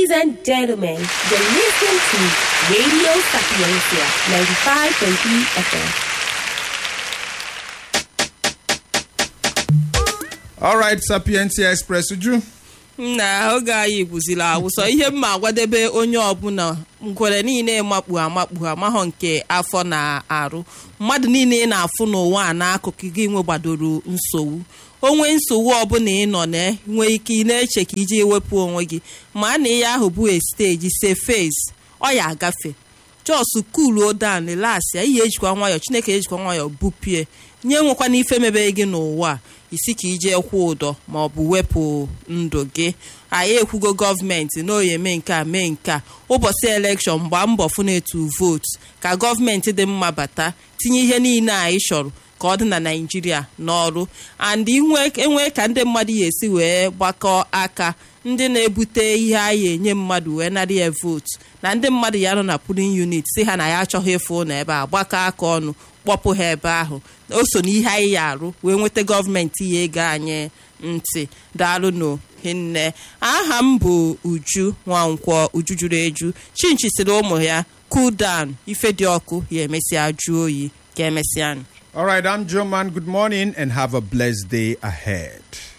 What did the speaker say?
Ladies and gentlemen, you're listening to Radio Sapiencia 95.3 FM. All right, Sapientia Express, would you? na oge anyị bụziri awụsọ ihe mma agwadebe onye ọbụla ngwere niile makpu amakpu amahọ nke afọ na-arụ mmadụ niile ị na-afụ n'ụwa a n'akụkụ gị nwe gbadoro nsogbu onwe nsogbu ọbụla ị nọ na nwee ike ị na-eche ka iji ewepụ onwe gị ma na ihe ahụ bụ steji se fez ọ ya agafe jos kuluo dan relax ya ihe ejikwa nwayọọ chineke ejikwa nwayọọ bupie nye nwekwana ife mebere gị n'ụwa a isi ka ije kwụ ụdọ ma ọ bụ wepụ ndụ gị anyị ekwugo gọọmenti na oyi eme nke a mee nke a ụbọchị elekshọn gbaa mbọ fụ na-etu vootu ka gọọmenti dị mma bata tinye ihe niile anyị chọrọ ka ọ dị na naijiria n'ọrụ and enwee ka ndị mmadụ ya esi wee gbakọọ aka ndị na-ebute ihe anyị enye mmadụ wee nara ya vootu na ndị mmadụ ya nọ na pulin unit si ha na ya achọghị ịfụ ụlọ ebe a gbakọ aka ọnụ kpọpụ ha ebe ahụ o so n'ihe anyị ya arụ wee nweta gọọmenti ya ego anyị ntị daalụnụ hinne aha m bụ uju nwankwọ uju juru eju chinchi siri ụmụ ya cool down ife dị ọkụ ya emesịa jụọ oyi ka emesịa All right, I'm Joe Man. Good morning and have a blessed day ahead.